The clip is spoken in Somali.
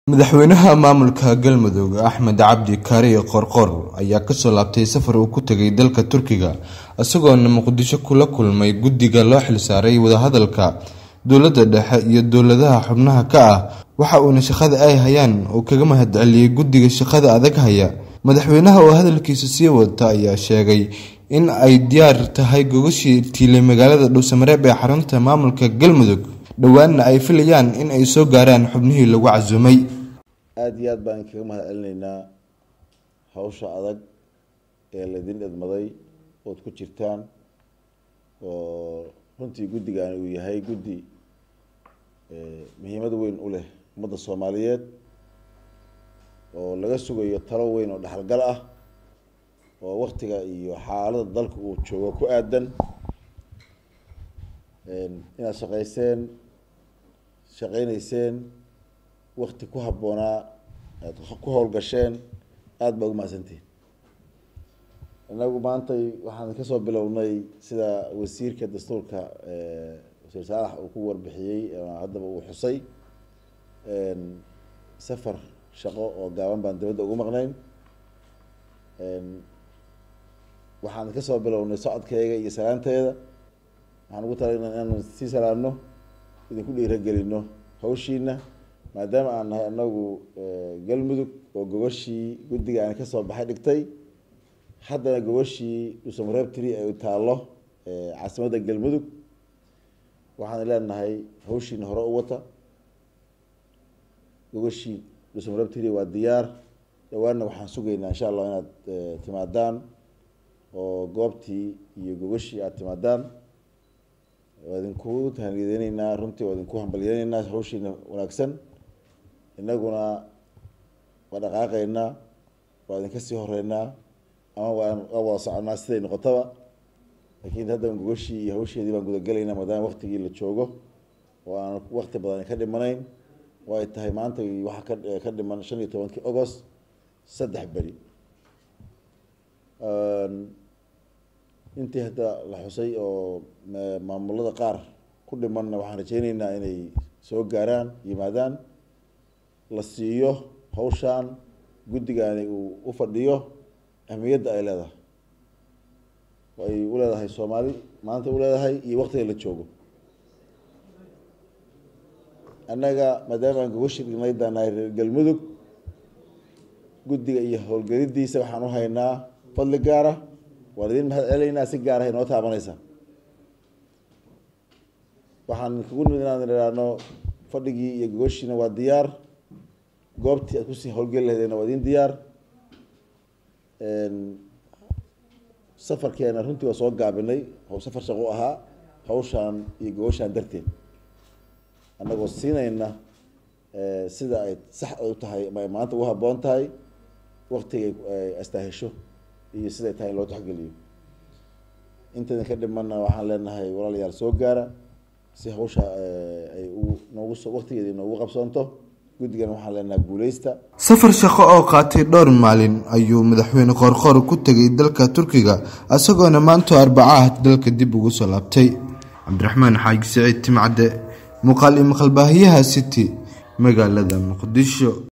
madaxweynaha maamulka galmudug axmed cabdi kaariye qorqor ayaa kasoo laabtay safar uu ku tegay dalka turkiga isagoona muqdisho kula kulmay guddiga loo xilsaaray wadahadalka dowladda dhexe iyo dowladaha xubnaha ka ah waxa uuna shaqada ay hayaan uu kaga mahadceliyey guddiga shaqada adag haya madaxweynaha oo hadalkiisa sii wata ayaa sheegay in ay diyaar tahay gogashii tiilay magaalada dhuusamareeb ee xarunta maamulka galmudug dhowaanna ay filayaan in ay soo gaaraan xubnihii lagu casuumay aada iyo aad baan kaga mahad celinaynaa hawsha adag ee laydin idmaday ood ku jirtaan oo runtii guddigaani uu yahay guddi muhiimad weyn u leh ummadda soomaaliyeed oo laga sugayo talo weyn oo dhexalgal ah oo waktiga iyo xaalada dalka uu joogo ku aadan inaad shaqayseen shaqaynayseen wakti ku habboonaa aad ku howlgasheen aada baa ugu mahadsantihin inagu maantay waxaan kasoo bilownay sida wasiirka dastuurka wasiir saalax uu ku warbixiyey haddaba uu xusay safar shaqo oo gaaban baan dibadda ugu maqnayn waxaan kasoo bilownay socodkeega iyo salaanteeda waxaan ugu talagnay inaanu sii salaamno idinku dhiiragelino hawshiina maadaama aan nahay anagu galmudug oo gogashii guddiga aan kasoo baxay dhigtay haddana gogashii dhuusamareebtiri ay taallo caasimadda galmudug waxaan leenahay hawshiina hore u wata gogashii dhuusamareebtiri waa diyaar dhawaanna waxaan sugaynaa insha allah inaad timaadaan oo goobtii iyo gogashii aada timaadaan waa idinku tahaniyadeyneynaa runtii waa idinku hambalyeyneynaa hawshiina wanaagsan inaguna waa dhaqaaqeynaa waa idinka sii horeynaa ama waan waa wada soconaa siday noqotaba laakiin hadda gogashii iyo hawsheedii baan gudagelaynaa maadaama waktigii la joogo oo aan wakti badan ka dhimanayn oo ay tahay maanta waxaa ka ka dhiman shan iyo tobankii agost saddex beri intii hadda la xusay oo maamulada qaar ku dhimanna waxaan rajeyneynaa inay soo gaaraan yimaadaan la siiyo hawshaan guddigaani uu u fadhiyo ahmiyadda ay leedahay ay u leedahay soomaali maanta u leedahay iyo waktiga la joogo annaga maadaama aan gogashi dhignay daanahay reer galmudug guddiga iyo howlgelidiisa waxaan u haynaa fadli gaara waan idin mahad celeynaa si gaar ah inoo taabanaysa waxaan kugu nimid inaan idhaahno fadhigii iyo gogoshiina waa diyaar goobtii aad kusii howlgeli lahaydeenna waa idin diyaar safarkeena runtii waa soo gaabinay safar shaqo ahaa hawshaan iyo gogoshaan darteed annagoo siinayna sida ay sax u tahay ama ay maanta ugu habboon tahay waktiga ay astaahesho iyo siday tahay in loo taxgeliyo intaydan ka dhimanna waxaan leenahay walaalayaal soo gaara si hawsha ay noogu waktigeeda noogu qabsoonto guddigan waxaan leenahay guuleysta safar shaqo oo qaatay dhowr maalin ayuu madaxweyne qoorqoor ku tegay dalka turkiga isagoona maanto arbacaah dalka dib ugu soo laabtay cabdiraxmaan xaaji siciid timcadde muuqaal iyo maqalbaahiyaha city magaalada muqdisho